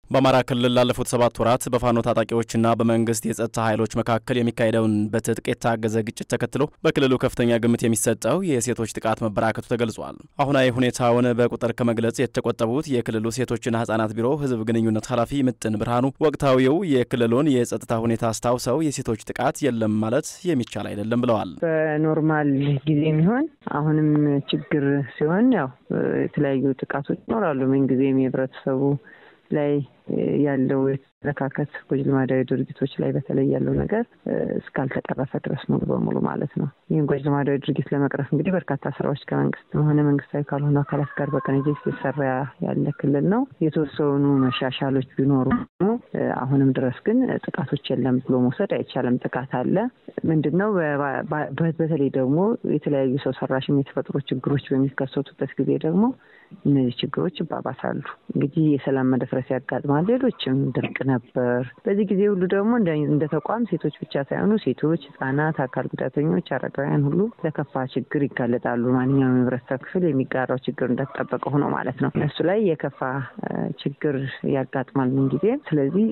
በአማራ ክልል ላለፉት ሰባት ወራት በፋኖ ታጣቂዎችና በመንግስት የጸጥታ ኃይሎች መካከል የሚካሄደውን በትጥቅ የታገዘ ግጭት ተከትሎ በክልሉ ከፍተኛ ግምት የሚሰጠው የሴቶች ጥቃት መበራከቱ ተገልጿል። አሁናዊ ሁኔታውን በቁጥር ከመግለጽ የተቆጠቡት የክልሉ ሴቶችና ህጻናት ቢሮ ህዝብ ግንኙነት ኃላፊ ምጥን ብርሃኑ ወቅታዊው የክልሉን የጸጥታ ሁኔታ አስታውሰው የሴቶች ጥቃት የለም ማለት የሚቻል አይደለም ብለዋል። በኖርማል ጊዜ የሚሆን አሁንም ችግር ሲሆን ያው የተለያዩ ጥቃቶች ይኖራሉ። ምን ጊዜም የህብረተሰቡ ላይ ያለው የተለካከት ጎጂ ልማዳዊ ድርጊቶች ላይ በተለይ ያለው ነገር እስካልተቀረፈ ድረስ ሙሉ በሙሉ ማለት ነው። ይህን ጎጂ ልማዳዊ ድርጊት ለመቅረፍ እንግዲህ በርካታ ስራዎች ከመንግስትም ሆነ መንግስታዊ ካልሆኑ አካላት ጋር በቅንጅት ሲሰራ ያለ ክልል ነው። የተወሰኑ መሻሻሎች ቢኖሩ አሁንም ድረስ ግን ጥቃቶች የለም ብሎ መውሰድ አይቻልም። ጥቃት አለ። ምንድን ነው በተለይ ደግሞ የተለያዩ ሰው ሰራሽም የተፈጥሮ ችግሮች በሚከሰቱበት ጊዜ ደግሞ እነዚህ ችግሮች ይባባሳሉ። እንግዲህ የሰላም መደፍረስ ያጋጥማል። ሌሎችም ድርቅ ነበር። በዚህ ጊዜ ሁሉ ደግሞ እንደ ተቋም ሴቶች ብቻ ሳይሆኑ ሴቶች፣ ህጻናት፣ አካል ጉዳተኞች፣ አረጋውያን ሁሉ ለከፋ ችግር ይጋለጣሉ። ማንኛውም የህብረተሰብ ክፍል የሚጋራው ችግር እንደተጠበቀ ሆኖ ማለት ነው። እነሱ ላይ የከፋ ችግር ያጋጥማል ምን ጊዜ። ስለዚህ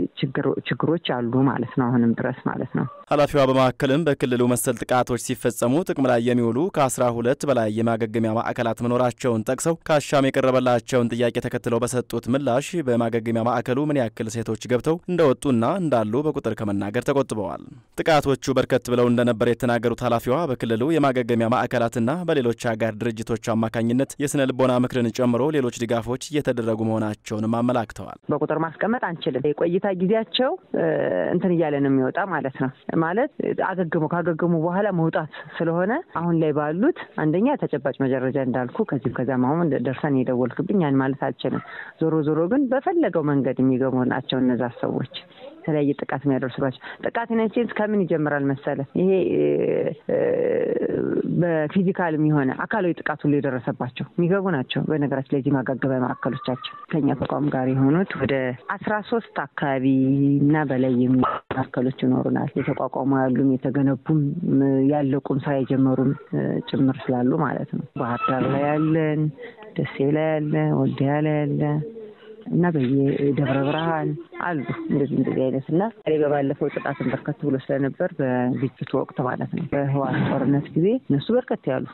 ችግሮች አሉ ማለት ነው፣ አሁንም ድረስ ማለት ነው። ኃላፊዋ በማዕከልም በክልሉ መሰል ጥቃቶች ሲፈጸሙ ጥቅም ላይ የሚውሉ ከአስራ ሁለት በላይ የማገገሚያ ማዕከላት መኖራቸውን ጠቅሰው ከአሻም የቀረበላቸውን ጥያቄ ተከትለው በሰጡት ምላሽ በማገገሚያ ማዕከሉ ምን ያክል ሴቶች ገብተው እንደወጡና እንዳሉ በቁጥር ከመናገር ተቆጥበዋል። ጥቃቶቹ በርከት ብለው እንደነበር የተናገሩት ኃላፊዋ በክልሉ የማገገሚያ ማዕከላትና በሌሎች አጋር ድርጅቶች አማካኝነት የስነ ልቦና ምክርን ጨምሮ ሌሎች ድጋፎች እየተደረጉ መሆናቸውንም አመላክተዋል። በቁጥር ማስቀመጥ አንችልም። የቆይታ ጊዜያቸው እንትን እያለ ነው የሚወጣ ማለት ነው ማለት አገግሙ ካገገሙ በኋላ መውጣት ስለሆነ አሁን ላይ ባሉት አንደኛ ተጨባጭ መረጃ እንዳልኩ ከዚህም ከዚያም አሁን ደርሰን የደወልክብኝ ያን ማለት አልችልም። ዞሮ ዞሮ ግን በፈለገው መንገድ የሚገቡ ናቸው እነዛ ሰዎች የተለያየ ጥቃት የሚያደርሱባቸው ጥቃት ኢንሴንስ ከምን ይጀምራል መሰለ? ይሄ በፊዚካልም የሆነ አካላዊ ጥቃት ሁሉ የደረሰባቸው የሚገቡ ናቸው። በነገራችን ላይ ማጋገቢያ ማዕከሎቻቸው ከኛ ተቋም ጋር የሆኑት ወደ አስራ ሶስት አካባቢ እና በላይ ማዕከሎች ይኖሩናል። የተቋቋሙ ያሉም የተገነቡም ያለቁም ስራ የጀመሩም ጭምር ስላሉ ማለት ነው። ባህር ዳር ላይ ያለን፣ ደሴ ላይ ያለ፣ ወልዲያ ላይ ያለ እና በየደብረ ብርሃን አሉ እንደዚህ እንደዚህ አይነት እና ሬ በባለፈው ጥቃትን በርከት ብሎ ስለነበር በግጭቱ ወቅት ማለት ነው በህዋት ጦርነት ጊዜ እነሱ በርከት ያሉ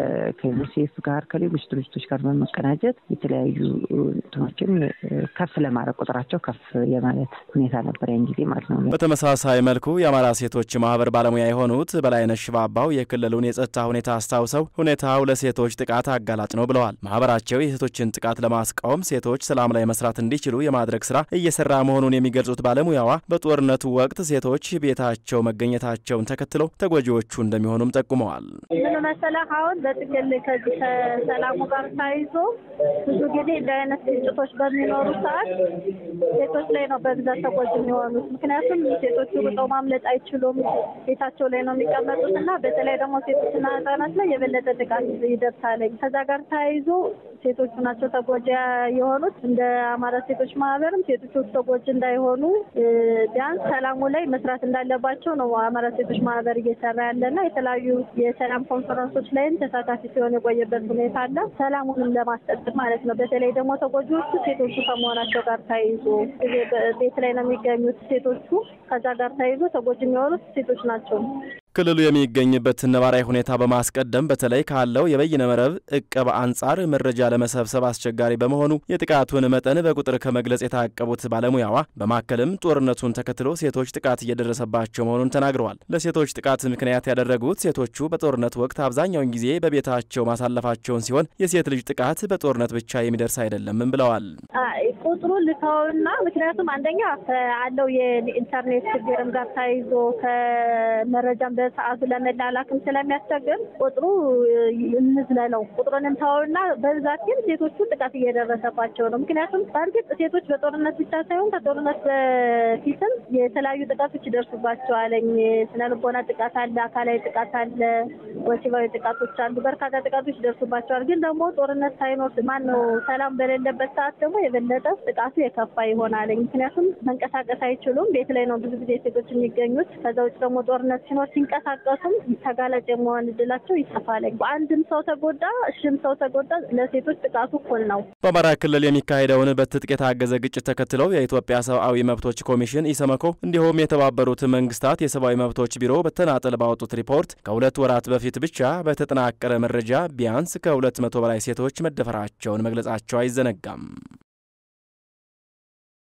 ከዩኒሴፍ ጋር ከሌሎች ድርጅቶች ጋር በመቀናጀት የተለያዩ እንትኖችን ከፍ ለማድረግ ቁጥራቸው ከፍ የማለት ሁኔታ ነበር ያን ጊዜ ማለት ነው። በተመሳሳይ መልኩ የአማራ ሴቶች ማህበር ባለሙያ የሆኑት በላይነሽ ሽባባው የክልሉን የጸጥታ ሁኔታ አስታውሰው ሁኔታው ለሴቶች ጥቃት አጋላጭ ነው ብለዋል። ማህበራቸው የሴቶችን ጥቃት ለማስቃወም ሴቶች ሰላም ላይ መስራት እንዲችሉ የማድረግ ስራ እየሰራ መሆኑን የሚገልጹት ባለሙያዋ በጦርነቱ ወቅት ሴቶች ቤታቸው መገኘታቸውን ተከትለው ተጎጂዎቹ እንደሚሆኑም ጠቁመዋል። ምን መሰለህ አሁን በጥቅል ከዚህ ከሰላሙ ጋር ተያይዞ ብዙ ጊዜ እንዲህ አይነት ግጭቶች በሚኖሩ ሰዓት ሴቶች ላይ ነው በብዛት ተጎጂ የሚሆኑት። ምክንያቱም ሴቶቹ ሩጠው ማምለጥ አይችሉም፣ ቤታቸው ላይ ነው የሚቀመጡት እና በተለይ ደግሞ ሴቶችና ህጻናት ላይ የበለጠ ጥቃት ይደርሳለኝ። ከዛ ጋር ተያይዞ ሴቶቹ ናቸው ተጎጂ የሆኑት። እንደ አማራ ሴቶች ማህበርም ሴቶቹ ተጎጂ እንዳይሆኑ ቢያንስ ሰላሙ ላይ መስራት እንዳለባቸው ነው አማራ ሴቶች ማህበር እየሰራ ያለና የተለያዩ የሰላም ኮንፈረንሶች ላይም ተሳታፊ ሲሆን የቆየበት ሁኔታ አለ። ሰላሙንም ለማስጠበቅ ማለት ነው። በተለይ ደግሞ ተጎጂዎቹ ሴቶቹ ከመሆናቸው ጋር ተያይዞ ቤት ላይ ነው የሚገኙት ሴቶቹ። ከዛ ጋር ተያይዞ ተጎጂ የሚሆኑት ሴቶች ናቸው። ክልሉ የሚገኝበትን ነባራዊ ሁኔታ በማስቀደም በተለይ ካለው የበይነ መረብ እቀባ አንጻር መረጃ ለመሰብሰብ አስቸጋሪ በመሆኑ የጥቃቱን መጠን በቁጥር ከመግለጽ የታቀቡት ባለሙያዋ በማከልም ጦርነቱን ተከትሎ ሴቶች ጥቃት እየደረሰባቸው መሆኑን ተናግረዋል። ለሴቶች ጥቃት ምክንያት ያደረጉት ሴቶቹ በጦርነት ወቅት አብዛኛውን ጊዜ በቤታቸው ማሳለፋቸውን ሲሆን የሴት ልጅ ጥቃት በጦርነት ብቻ የሚደርስ አይደለምም ብለዋል። ቁጥሩ ልተውና ምክንያቱም አንደኛ አለው የኢንተርኔት ችግርም ጋር ተያይዞ ከመረጃም በሰዓቱ ለመላላክም ስለሚያስቸግር ቁጥሩ እንዝለለው ቁጥሩን እንተውና በብዛት ግን ሴቶቹ ጥቃት እየደረሰባቸው ነው። ምክንያቱም በእርግጥ ሴቶች በጦርነት ብቻ ሳይሆን ከጦርነት በፊትም የተለያዩ ጥቃቶች ይደርሱባቸዋል። ስነ ልቦና ጥቃት አለ፣ አካላዊ ጥቃት አለ፣ ወሲባዊ ጥቃቶች አሉ። በርካታ ጥቃቶች ይደርሱባቸዋል። ግን ደግሞ ጦርነት ሳይኖር ማን ነው ሰላም በሌለበት ሰዓት ደግሞ የበለጠ ጥቃቱ የከፋ ይሆናል። ምክንያቱም መንቀሳቀስ አይችሉም። ቤት ላይ ነው ብዙ ጊዜ ሴቶች የሚገኙት። ከዛ ውጭ ደግሞ ጦርነት ሲኖር ቢንቀሳቀሱም ተጋላጭ የመሆን እድላቸው ይሰፋል። በአንድም ሰው ተጎዳ እሽም ሰው ተጎዳ ለሴቶች ጥቃቱ እኩል ነው። በአማራ ክልል የሚካሄደውን በትጥቅ የታገዘ ግጭት ተከትለው የኢትዮጵያ ሰብአዊ መብቶች ኮሚሽን ኢሰመኮ እንዲሁም የተባበሩት መንግስታት የሰብአዊ መብቶች ቢሮ በተናጠል ባወጡት ሪፖርት ከሁለት ወራት በፊት ብቻ በተጠናቀረ መረጃ ቢያንስ ከሁለት መቶ በላይ ሴቶች መደፈራቸውን መግለጻቸው አይዘነጋም።